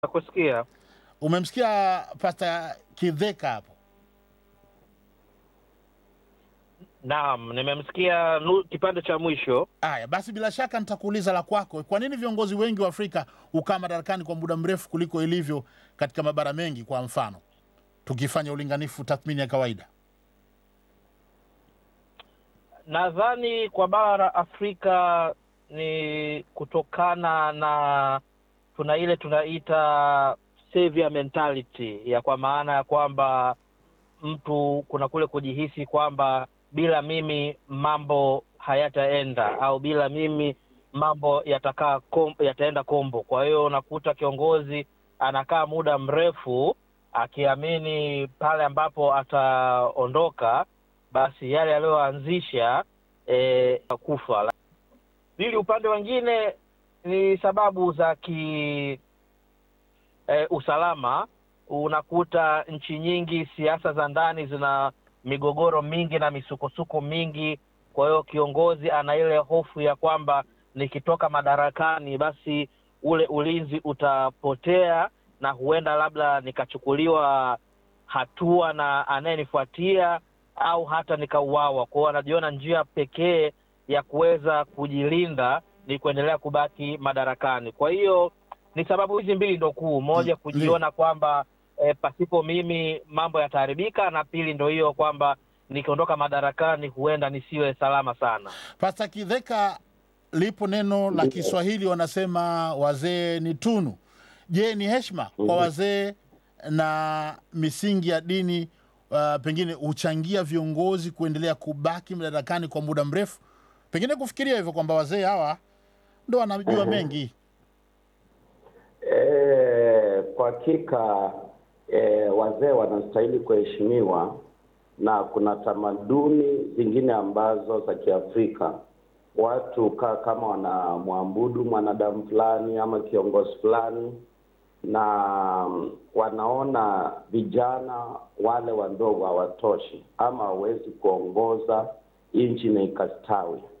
Nakusikia. Umemsikia Pasta Kidheka hapo? Naam, nimemsikia nu- kipande cha mwisho. Haya basi, bila shaka nitakuuliza la kwako. Kwa nini viongozi wengi wa Afrika hukaa madarakani kwa muda mrefu kuliko ilivyo katika mabara mengi? Kwa mfano, tukifanya ulinganifu, tathmini ya kawaida. Nadhani kwa bara la Afrika ni kutokana na tuna ile tunaita savior mentality ya kwa maana ya kwamba mtu kuna kule kujihisi kwamba bila mimi mambo hayataenda au bila mimi mambo yatakaa kom, yataenda kombo. Kwa hiyo unakuta kiongozi anakaa muda mrefu akiamini pale ambapo ataondoka basi yale yaliyoanzisha e, kufa. Pili, upande mwingine ni sababu za ki e, usalama. Unakuta nchi nyingi siasa za ndani zina migogoro mingi na misukosuko mingi. Kwa hiyo kiongozi ana ile hofu ya kwamba nikitoka madarakani, basi ule ulinzi utapotea na huenda labda nikachukuliwa hatua na anayenifuatia au hata nikauawa. Kwa hiyo anajiona njia pekee ya kuweza kujilinda ni kuendelea kubaki madarakani. Kwa hiyo ni sababu hizi mbili ndo kuu, moja Mm, kujiona kwamba e, pasipo mimi mambo yataharibika, na pili ndo hiyo kwamba nikiondoka madarakani huenda nisiwe salama sana. Pasta Kidheka, lipo neno la Kiswahili wanasema wazee ni tunu. Je, ni heshima kwa wazee na misingi ya dini uh, pengine huchangia viongozi kuendelea kubaki madarakani kwa muda mrefu, pengine kufikiria hivyo kwamba wazee hawa ndo wanajua mengi. E, kwa hakika e, wazee wanastahili kuheshimiwa na kuna tamaduni zingine ambazo za Kiafrika watu kaa kama wanamwabudu mwanadamu fulani ama kiongozi fulani, na mm, wanaona vijana wale wadogo hawatoshi ama hawawezi kuongoza nchi na ikastawi.